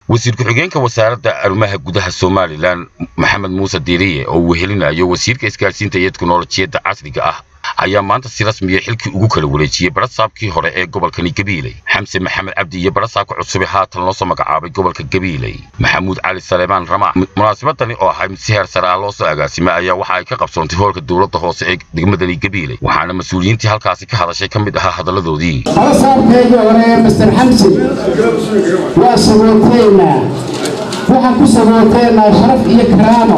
wasiir ku-xigeenka wasaaradda arrimaha gudaha somalilan maxamed muuse diiriye oo uu wehelinayo wasiirka isgaadhsiinta iyo teknolojiyadda casriga ah ayaa maanta si rasmiya xilkii ugu kala wareejiyey barasaabkii hore ee gobolkani gabiiley xamse maxamed cabdi iyo barasaabka cusube haatan loo soo magacaabay gobolka gabiiley maxamuud cali saleemaan ramac munaasabadani oo ahay mid si heer sare ah loo soo agaasimay ayaa waxa ay ka qabsoontay hoolka dowladda hoose ee degmadani gabiiley waxaana mas-uuliyiintii halkaasi ka hadashay ka mid ahaa hadalladoodii barasaabkeedii hore master xamse waa sabooteynaa waxaan ku sabooteynaa sharaf iyo karaamo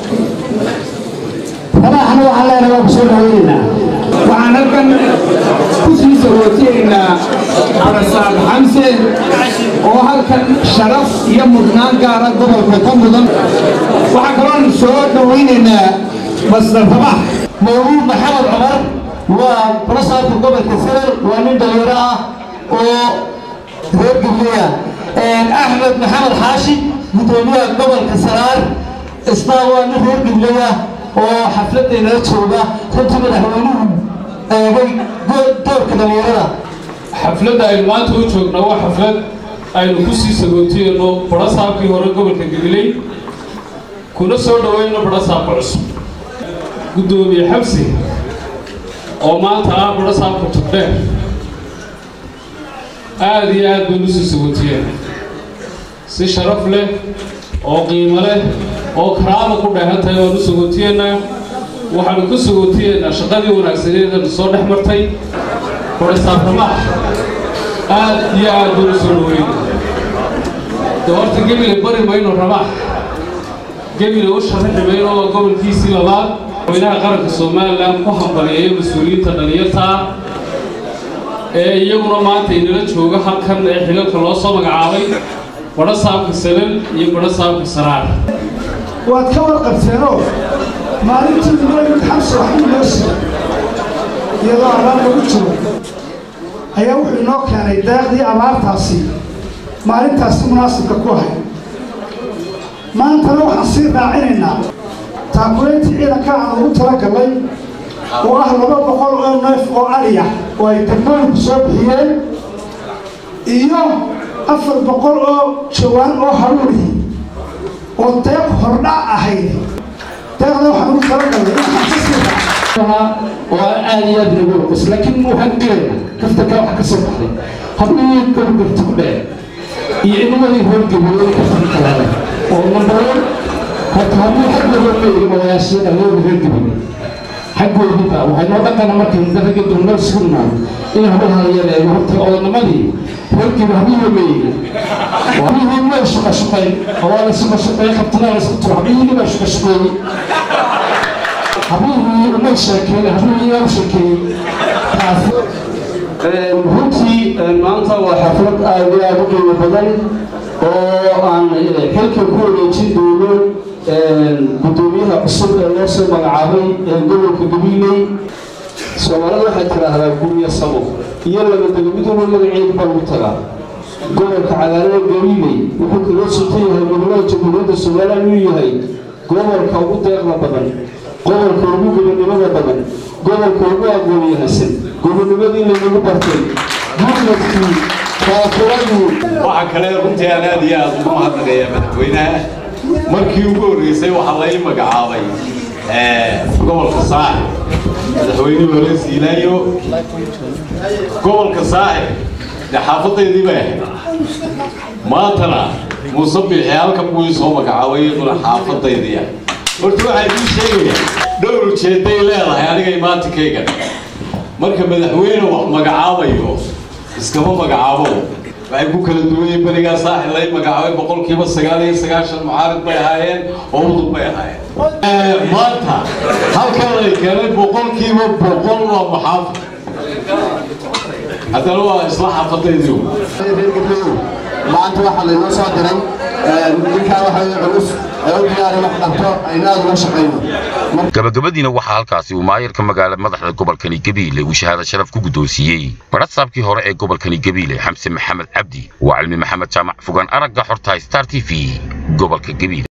rabaxna waxaan leenahay waa ku soo dhaweynaynaa waxaan halkan ku sii sabooteynaa barasaab xamse oo halkan sharaf iyo mudnaan gaara gobolka ka mudan waxaa kaloon soo dhawaynaynaa masdar rabax mawluud maxamed cumar waa barasaabka gobolka sare waa nin dhalinyaro ah oo reer gabliya axmed maxamed xaashi gudoomiyaha gobolka saraar isna waa nin reer gabliya oo xafladeenala jooga runtii madaxweynuhu eegay doorka dhalinyarada xafladda aynu maanta u joogna waa xaflad aynu ku sii sagootiyeyno barasaabkii hore gobolka gabiley kuna soo dhaweyno barasaabka cusub guddoomiye xabsi oo maanta ah barasaabka tugdheer aada iyo aad baynu usii sagootiyeen si sharaf leh oo qiimo leh oo karaama ku dheehan tahay waanu sagootiyeennaa waxaanu ku sagootiyeennaa shaqadii wanaagsaneedanu soo dhex martay barasaab ramaax aad iyo aad baynu soo dhaweyna de horta gebile bari mayno ramaax gebile u sharaxi mayno oo gobolkiisii labaad madaxweynaha qaranka somalilan ku hambaliyeeyo mas-uuliyiinta dhalinyartaa ee iyaguna maanta inala jooga halkan ee xilalka loo soo magacaabay barasaabka salal iyo barasaabka saraar waad ka warqabteenoo maalintii imaamid xamse waxbuu noo siiyey iyadoo abaar lagu jiro ayaa wuxuu inoo keenay daaqdii abaartaasi maalintaasi munaasibka ku ahay maantana waxaan sii raacinaynaa taakulayntii ciidanka aan ugu talagallay oo ah laba boqol oo neef oo ariya oo ay degmooyinku soo bixiyeen iyo afar boqol oo jawaan oo haruurihi oo deeq hordhac ahayd deeqda waxaan ugu talagallay inaan ka sii raaco oo aad iyo aad nagu qos laakiin waxaan gelayna kaftarka waxa ka soo baxday haddii gorgorta ku dhee iyo inimadii hoorgabeeyey kaftarka kalaale oo nambaroon horta haddii xaggooda meegi madayaashada looga hoorgabeeyey xaggoodiiba waxay noo dhaqana markay daraga dulmeel sugnaa in hablaha la yareeyo horta oodnimadii hoorgiba habiiba meegi habihii may shaqa shaqayn oo waa la shaqa shaqeey qabtanaa la isku tiro habihii baa shaqa shaqeeyey habihii umay sheekeeyey habihii yaa u sheekeeyey taasi runtii maanta waa xaflad aad iyo aad u qiimo badan oo aan xilka ku wareejin doono guddoomiyaha cusub ee loo soo magacaabay ee gobolka gabiiley soomaalida waxay tidhaahdaa gurya samo iyo labadega mid walba magaceedu baa lagu tagaa gobolka cagaalada gabiiley wuxuu kaloo suntan yahay gobollada jamhuuriyadda somalilan inuu yahay gobolka ugu deeqda badan gobolka ugu gobonimada badan gobolka ugu aqoonyahasan gobonimadii lanagu bartay gurmadkii kaafiradii waxaa kale runtii aan aad iyo aad ugu mahadnaqayaa madaxweynaha markii ugu horreysay waxaa la ii magacaabay gobolka saaxib madaxweynihii hore siilaayo gobolka saaxib dee xaafadaydii bay ahayd maantana muuse biixi halkan buu ii soo magacaabay iyaduna xaafadaydii ah horta waxaan ii sheegayaa dhowr ujeedday leedahay aniga imaantinkaygan marka madaxweyne wax magacaabayo iskama magacaabo waxay ku kala duwanyeen berigaa saaxil lay magacaabay boqolkiiba sagaal iyo sagaashan mucaarid bay ahaayeen oo udub bay ahaayeen maanta halkan lay keenay boqolkiiba boqol waa maxaafid haddana waa isla xaafadaydii maanta waxaa laynoo soo diray ninkaa waxa culus ee u diyaari wax dhabto aynu aad uga shaqayno gabagabadiina waxaa halkaasi uu maayarka magaala madaxda gobolkani gabiile uu shahaado sharaf ku guddoonsiiyey barasaabkii hore ee gobolkani gabiile xamse maxamed cabdi waa cilmi maxamed jaamac fogaan aragga xorta star t v gobolka gabiile